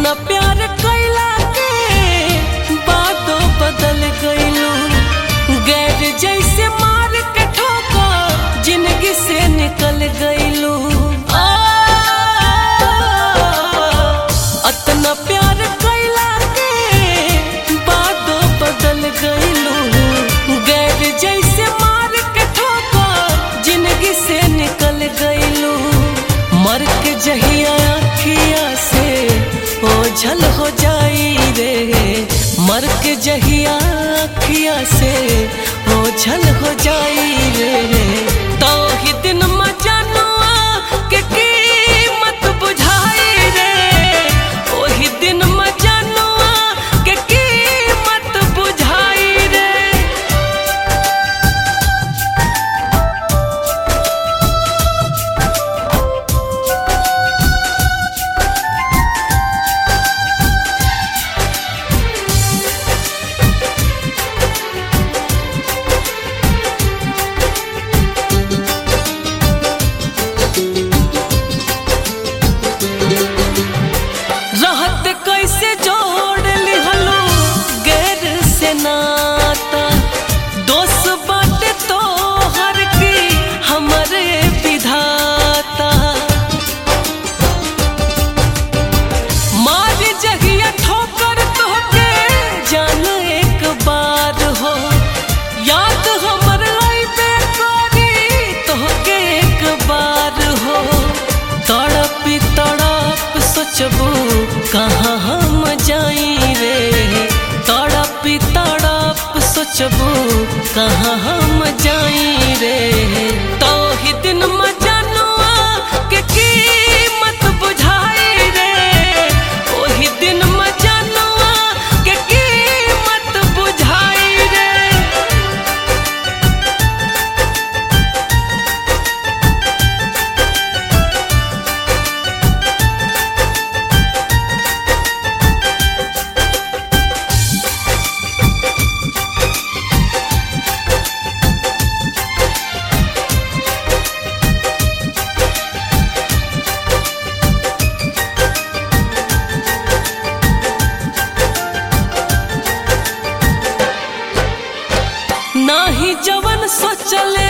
अतना प्यार कैला के बातों बदल गईलू गैर जैसे मार के ठोका जिंदगी से निकल गईलू अतना प्यार कैला के बातों बदल गईलू गैर जैसे मार के ठोका जिंदगी से निकल गईलू मर के जहिया अखिया से ओझल हो जाई रे मर के जहिया अखिया से ओझल हो जाई रे तो ही दिन मजनुआ के कीमत बुझाई रे ओही दिन मजनुआ के कीमत बुझाई रे रहत कैसे जोड़ लिहलो गैर से नाता दोस्त बाटे तो हर की हमरे विधाता मार जगिया ठोकर तोहके जान एक बार हो याद हमर अइबे करी तोहके एक बार हो तड़पी तड़प सोचबू कहाँ हम जाई रे तड़पी तड़प सोचबू कहाँ हम जाई रे तो ही दिन मजनुआ के कीमत बुझाई रे ओही दिन मजनुआ के कीमत बुझाई रे नाही जवन सोचले